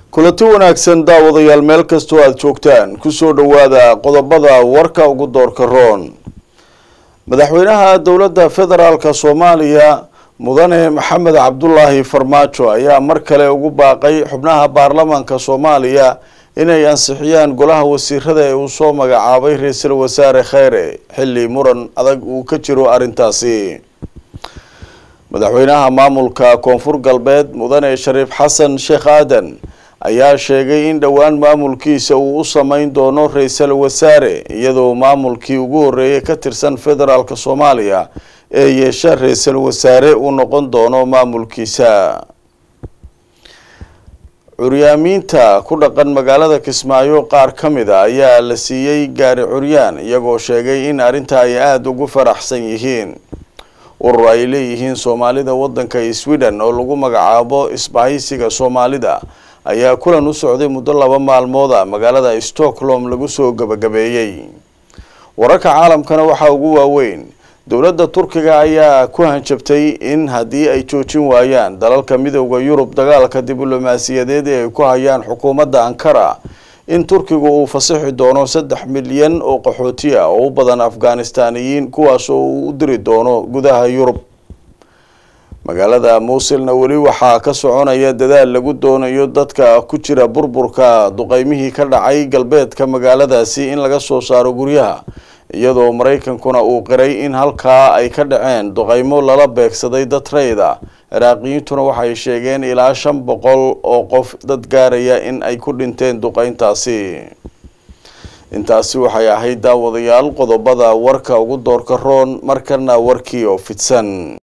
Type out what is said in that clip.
kulanti wanaagsan daawadayaal meel kastoo aada joogtaan kusoo dhowaada qodobada warka ugu doorka roon madaxweynaha dowladda federaalka soomaaliya mudane maxamed cabdulaahi farmaajo ayaa mar kale ugu baaqay xubnaha baarlamaanka soomaaliya inay ansixiyaan golaha wasiirada ee uu soo magacaabay ra-iisul wasaare kheyre xilli muran adag uu ka jiro arrintaasi madaxweynaha maamulka koonfur galbeed mudane shariif xasan sheekh aadan ayaa sheegay in dhowaan maamulkiisa uu u sameyn doono ra-iisul wasaare iyadoo maamulkii ugu horeeyay ka tirsan federaalk soomaaliya ee yeesha ra-iisul wasaare uu noqon doono maamulkiisa curyaamiinta ku dhaqan magaalada kismaayo qaar ka mid a ayaa la siiyey gaari curyaan iyagoo sheegay in arrinta ay aada ugu faraxsan yihiin urur ay leeyihiin soomaalida waddanka sweden oo lagu magacaabo isbahaysiga soomaalida ayaa kulan u socday muddo laba maalmooda magaalada stockholm lagu soo gabagabeeyey wararka caalamkana waxaa ugu waaweyn dowladda turkiga ayaa ku hanjabtay in haddii ay joojin waayaan dalalka midooda yurub dagaalka diblomaasiyadeed ee ay ku hayaan xukuumadda ankara in turkigu uu fasixi doono saddex milyan oo qaxooti ah oo u badan afghanistaniyiin kuwaas oo uu u diri doono gudaha yurub magaalada muusilna weli waxaa ka soconaya dadaal lagu doonayo dadka ku jira burburka duqeymihii ka dhacay galbeedka magaaladaasi in laga soo saaro guryaha iyadoo maraykankuna uu qiray in halkaa ay ka dhaceen duqeymo lala beegsaday dad rayid ah ciraaqiyiintuna waxay sheegeen ilaa shan boqol oo qof dad gaaraya in ay ku dhinteen duqeyntaasi intaasi waxay ahayd daawadayaal qodobada warka ugu doorka roon markana warkii oo fidsan